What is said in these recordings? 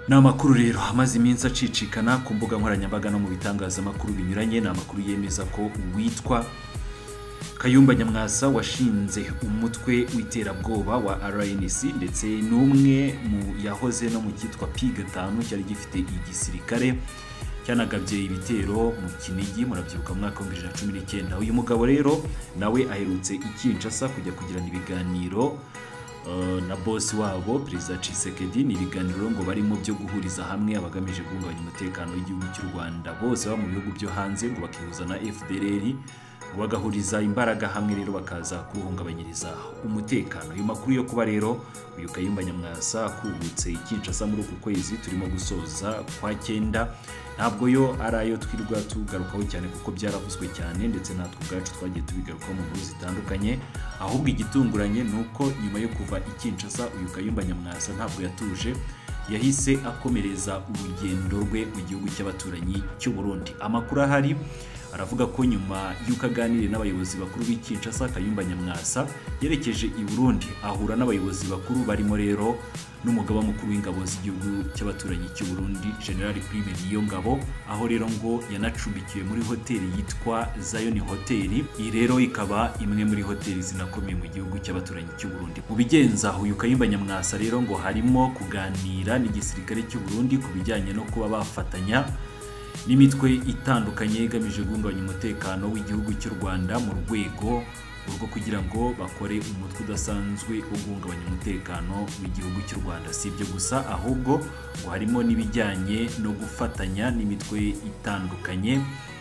ni amakuru rero amaze iminsi acicikana ku mbuga nkoranyambaga no mu bitangazamakuru binyuranye ni amakuru yemeza ko uwitwa kayumba nyamwasa washinze umutwe w'iterabwoba wa rnc ndetse n'umwe mu yahoze no mu cyitwa p gatanu cyari gifite igisirikare cyanagabye ibitero mu kinigi murabyibuka mu mwaka wa bibiri na cumi n'icyenda uyu mugabo rero nawe aherutse i kinshasa kujya kugirana ibiganiro Uh, na bosi wabo perezida Tshisekedi ni ibiganiro ngo barimo byo guhuriza hamwe abagamije guhungabanya umutekano w'igihugu cy'u Rwanda bose baba mu bihugu byo hanze ngo bakihuza na FDLR ngo bagahuriza imbaraga hamwe rero bakaza kuwuhungabanyiriza umutekano ayo makuru yo kuba rero uyu Kayumba Nyamwasa akubutse i Kinshasa muri uku kwezi turimo gusoza kwa cyenda ntabwo yo ari ayo twirwa tugarukaho cyane kuko byaravuzwe cyane ndetse natwe ubwacu twagiye tubigarukaho mu nkuru zitandukanye ahubwo igitunguranye ni uko nyuma yo kuva i Kinshasa uyu Kayumba Nyamwasa ntabwo yatuje yahise akomereza urugendo rwe mu gihugu cy'abaturanyi cy'u Burundi amakuru ahari aravuga ko nyuma y'uko aganiriye n'abayobozi bakuru b'i Kinshasa Kayumba Nyamwasa yerekeje i Burundi ahura n'abayobozi bakuru barimo rero n'umugaba mukuru w'ingabo z'igihugu cy'abaturanyi cy'u Burundi General Prime Niyongabo aho rero ngo yanacumbikiwe muri hoteli yitwa Zion Hotel iyi rero ikaba imwe muri hoteli zinakomeye mu gihugu cy'abaturanyi cy'u Burundi mu bigenza uyu Kayumba Nyamwasa rero ngo harimo kuganira n'igisirikare cy'u Burundi ku bijyanye no kuba bafatanya n'imitwe itandukanye igamije guhungabanya umutekano w'igihugu cy'u Rwanda mu rwego rwo kugira ngo bakore umutwe udasanzwe wo guhungabanya umutekano w'igihugu cy'u Rwanda si ibyo gusa ahubwo ngo harimo n'ibijyanye no gufatanya n'imitwe itandukanye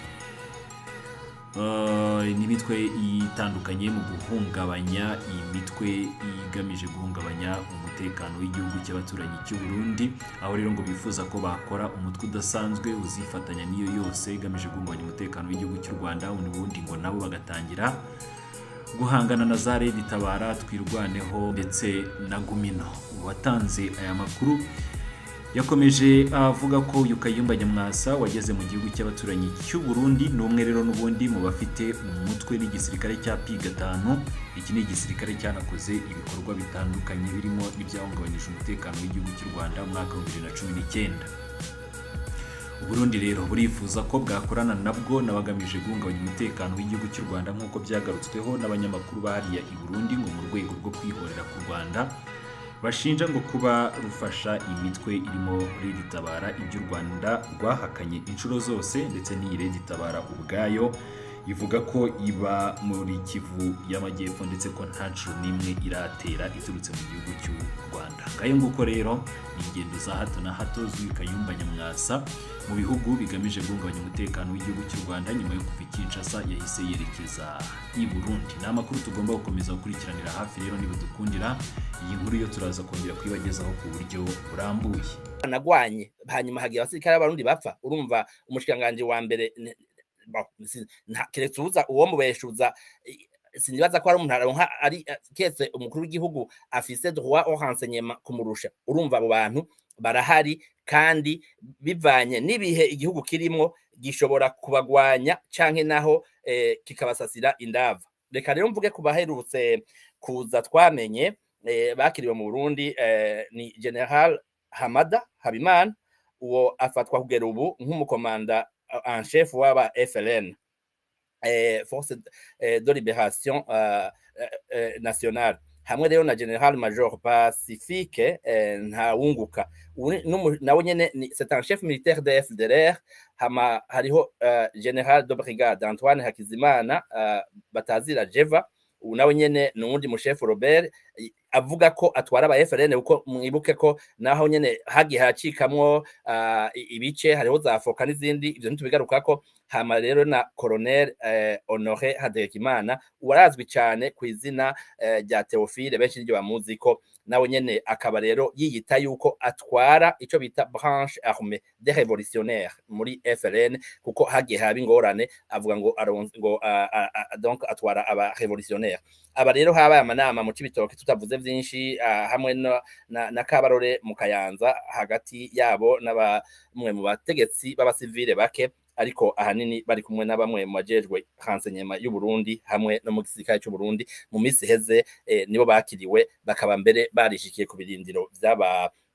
Uh, n'imitwe itandukanye mu guhungabanya imitwe igamije guhungabanya umutekano w'igihugu cy'abaturanyi cy'u Burundi aho rero ngo bifuza ko bakora umutwe udasanzwe uzifatanya n'iyo yose igamije guhungabanya umutekano w'igihugu cy'u Rwanda ubundi ngo nabo bagatangira guhangana na za Red Tabara twirwaneho ndetse na Gumino uwatanze aya makuru yakomeje avuga ko uyu Kayumba Nyamwasa wageze mu gihugu cy'abaturanyi cy'u Burundi ni umwe rero n'ubundi mu bafite umutwe n'igisirikare cya P5 iki ni igisirikare cyanakoze ibikorwa bitandukanye birimo ibyahungabanyije umutekano w'igihugu cy'u Rwanda mu mwaka wa 2019 Uburundi rero burifuza ko bwakorana nabwo n'abagamije guhungabanya umutekano w'igihugu cy'u Rwanda nk'uko byagarutsweho n'abanyamakuru bahariya i Burundi ngo mu rwego rwo kwihorera ku Rwanda bashinja ngo kuba rufasha imitwe irimo Red Tabara ibyo u Rwanda rwahakanye inshuro zose ndetse n'iyi Red Tabara ubwayo ivuga ko iba muri Kivu y'Amajyepfo ndetse ko nta nshuro n'imwe iratera iturutse mu gihugu cy'u Rwanda ngayo nguko rero ni ingendo za hato na hato z'uyu Kayumba Nyamwasa mu bihugu bigamije guhungabanya umutekano w'igihugu cy'u Rwanda nyuma yo kuva i Kinshasa yahise yerekeza i Burundi ni amakuru tugomba gukomeza gukurikiranira hafi rero niba dukundira iyi nkuru yo turaza kongera kuyibagezaho ku buryo burambuye nagwanye hanyuma hagiye abasirikare b'abarundi bapfa urumva umushikanganje wa mbere keretse ubuza uwo mubeshuza sinibaza ko ari umuntu aronka ari kese umukuru w'igihugu afise droit au renseignement kumurusha urumva abo bantu barahari kandi bivanye n'ibihe igihugu kirimo gishobora kubagwanya canke naho eh, kikabasasira indava reka rero mvuge ku baherutse kuza twamenye eh, bakiriwe mu Burundi eh, ni General Hamada Habimana uwo afatwa kugera ubu nk'umukomanda en chef w'aba FLN eh, force eh, de libération uh, eh, nationale hamwe rero na General Major Pacifique eh, ntawunguka nawe nyene c'est un chef militaire de FDLR hama hariho uh, General de brigade Antoine Hakizimana uh, batazira Jeva ubu nawe nyene ni uwundi mushefu Robert avuga ko atwara aba FRN uko mwibuke ko naho nyene hagiye hacikamwo uh, ibice hariho za foka n'izindi ivyo ntitubigaruka ko hama rero na Colonel eh, Honoré Hategekimana uwarazwi cyane ku izina rya eh, Theophile benshi niryo bamuzi ko nawe nyene akaba rero yiyita yuko atwara ico bita branche armée des révolutionnaires muri FRN kuko hagiye haba ingorane avuga ngo ngo uh, uh, donc atwara aba révolutionnaires aba rero habaye amanama mu cibitoke tutavuze vyinshi uh, hamwe na, na, na Kabarore mu Kayanza hagati yabo n'abamwe mu bategetsi b'abasivile bake ariko ahanini bari kumwe na bamwe mu bajejwe renseignement y'u Burundi hamwe no mu gisirikare cy'u Burundi mu minsi heze eh, nibo bakiriwe bakaba mbere barishikiye ku birindiro by'aba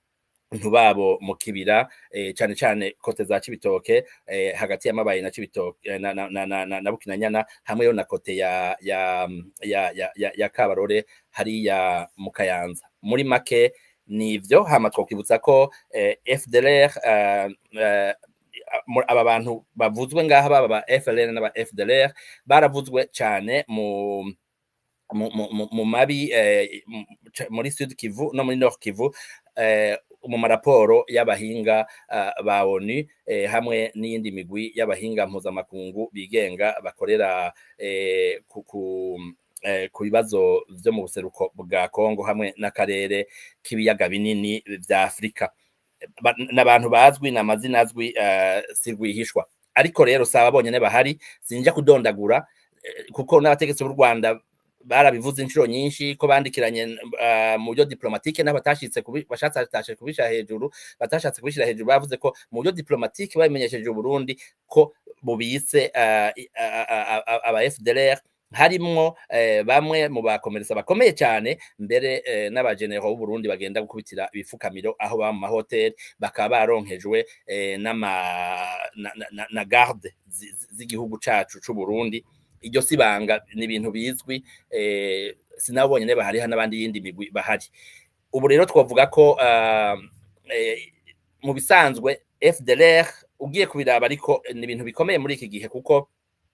ntubabo mu kibira eh, cane cane kote za Cibitoke eh, hagati y'amabayi na Cibitoke eh, na, na, na, na, na, na Bukinanyana hamwe yo na kote ya ya ya ya, ya, ya Kabarore hariya mu Kayanza muri make nivyo hama twokwibutsa ko eh, FDLR eh, eh, mu- aba bantu bavuzwe ngaha baba ba FLN n'aba FDLR baravuzwe cane mu mu, mu, mu- mu mabi eh, mu- ca- muri Sud Kivu no muri Nord Kivu eh, mu maraporo y'abahinga uh, ba ONU eh, hamwe n'iyindi migwi y'abahinga mpuzamakungu bigenga bakorera eh, ku, ku, eh, ku bibazo vyo mu buseruko bwa Kongo hamwe n'akarere k'ibiyaga binini vya Afrika Ba- n'abantu bazwi n'amazina azwi uh, si rwihishwa ariko rero saba bonyene bahari sinja kudondagura eh, kuko n'abategetsi b'u Rwanda barabivuze inshuro nyinshi ko bandikiranye uh, mu buryo diplomatike n'abatashitse kubi- bashatse batashe kubisha hejuru batashatse kubishira hejuru bavuze ko mu buryo diplomatike babimenyesheje Burundi ko bubise uh, i- a- a- a- a- aba FDLR harimwo eh, bamwe mu bakomeresa bakomeye cyane mbere eh, n'abagenero b'u Burundi bagenda gukubitira ibifukamiro aho baba mu mahoteli bakaba baronkejwe eh, n'ama na, na, na, na garde zi- zi- z'igihugu cacu c'u Burundi iryo sibanga ni ibintu bizwi eh, sinabo bonyene bahari hano n'abandi yindi migwi bahari ubu rero twavuga ko uh, eh, mu bisanzwe FDLR ugiye kubiraba ariko ni ibintu bikomeye muri iki gihe kuko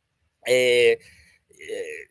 eh, eh,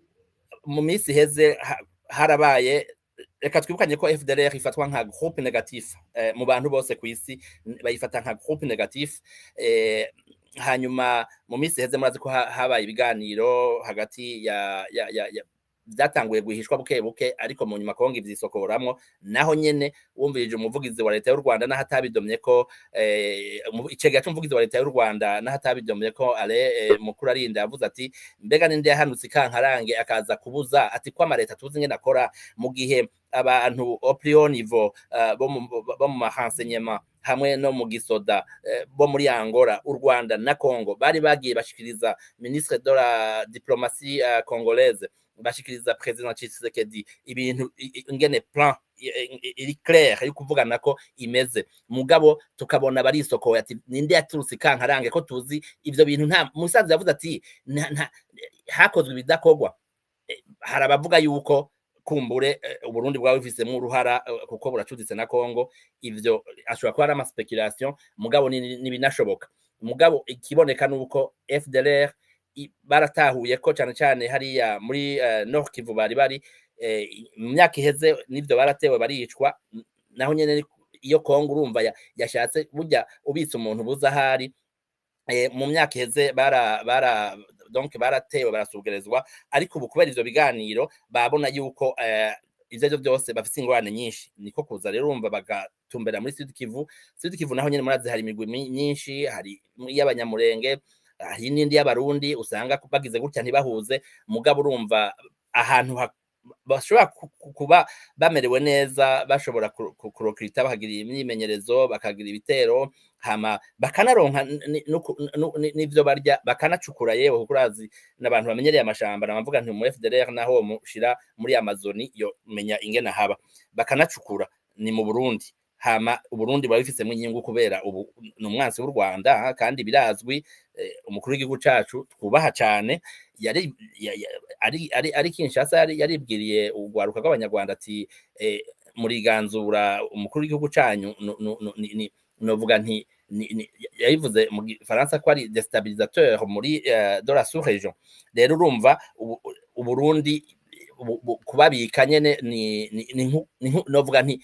mu minsi iheze ha- harabaye reka twibukanye ko FDLR ifatwa nka groupe negatif eh, mu bantu bose ku isi n- bayifata nka groupe negatif eh, hanyuma mu minsi iheze murazi ko ha- habaye ibiganiro hagati ya, ya, ya, ya byatanguye guhishwa buke buke ariko mu nyuma kongo ivyisokoramwo naho nyene wumvirije umuvugizi wa leta y'u Rwanda naho atabidomye ko eh, umu- icegera c'umuvugizi wa leta y'u Rwanda naho atabidomye ko ale eh, mukuru arinda yavuze ati mbega ninde yahanutse ikankarange akaza kubuza ati ko amareta tuzi ngene akora mu gihe abantu au plus haut niveau uh, bo mu bo mu marenseignement hamwe no mu gisoda eh, bo muri Angola u Rwanda na Congo bari bagiye bashikiriza ministre de la diplomatie uh, congolaise bashikiriza president Tshisekedi ibintu i- i- ingene plan i- i- iri clair yo kuvugana ko imeze mugabo tukabona barisokoye ati ninde yaturutse ikankarange ko tuzi ivyo bintu nta musaza yavuze ati nta- nta- hakozwe ibidakorwa Eh, hari abavuga yuko kumbure eh, uburundi bwaba bufisemo uruhara eh, kuko buracuditse na congo ivyo ashobora kuba ari amaspekulation mugabo ni- ni- ntibinashoboka mugabo ikiboneka nuko fdlr i- baratahuye ko cyane cyane hariya muri eh, nord kivu bari bari eh, mu myaka iheze n'ivyo baratewe baricwa n- naho nyene ni- iyo kongo urumva ya- yashatse burya ubitse umuntu buza ahari eh, mu myaka iheze bara bara donc baratewe barasugerezwa ariko ubu kubera ivyo biganiro babona yuko eh, ivyo arivyo byose bafise ingorane nyinshi niko kuza rero urumva bagatumbera muri Sud Kivu Sud Kivu naho nyene murazi hari imigwi mi- myinshi hari y'abanyamurenge hari n'indi y'abarundi usanga bagize gutya ntibahuze mugabo urumva ahantu ha- bashobora ku- ku- kuba bamerewe neza bashobora ku- ku- kurokirita bakagira imyimenyerezo bakagira ibitero hama bakanaronka n- n- nuku- nu- ni- n'ivyo barya bakanacukura yewe kuko urazi n'abantu bamenyereye amashamba namavuga nti mu FDLR naho mushira muri Amazoni yo menya ingene haba bakanacukura ni mu Burundi hama Uburundi buba bifisemo inyungu kubera ubu ni umwansi w'u Rwanda ha, kandi birazwi eh, umukuru w'igihugu cacu twubaha cane yari ya- ya- ari ari ari Kinshasa yari yaribwiriye urwaruka rw'abanyarwanda ati eh, muriganzura umukuru w'igihugu canyu nu- nu- nu- ni- ni- novuga nti ni- ni- yabivuze mu gifaransa ko ari destabilisateur muri eh, de la sous-région rero urumva ubu- uburundi bu- bu- kubabika nyene ni ni- ni nku- ni nku- novuga nti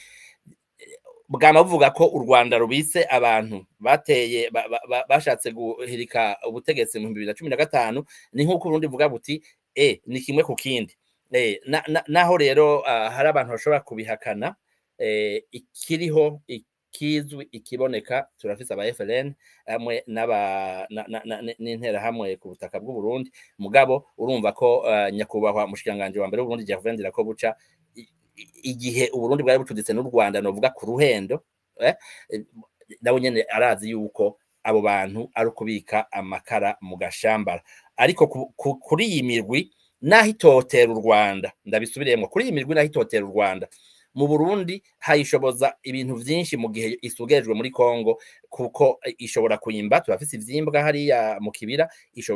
bwama buvuga ko u Rwanda rubise abantu bateye ba- ba- ba- bashatse guhirika ubutegetsi mu 2015 ni nk'uko Burundi buvuga buti e ni kimwe ku kindi eh na- na- naho rero ah, hari abantu bashobora kubihakana eh, ikiriho ikizwi ikiboneka turafise aba FLN hamwe n'aba na- na- na- n'intera hamwe ku butaka bw'u Burundi mugabo urumva ko ah, nyakubahwa mushikanganje wa mbere w'Uburundi Gervais Ndirakobuca i- i- igihe Uburundi bwari bucuditse n'u Rwanda novuga ku ruhendo eh, eh, nawe nyene arazi yuko abo bantu ari ukubika amakara mu gashambara ariko ku- ku- kuri iyi mirwi naho itotera u Rwanda ndabisubiriyemo kuri iyi mirwi naho itotera u Rwanda mu burundi hayishoboza ibintu vyinshi mu gihe isugejwe muri kongo kuko ishobora kuyimba turafise ivyimbwa hariya mu kibira ishobora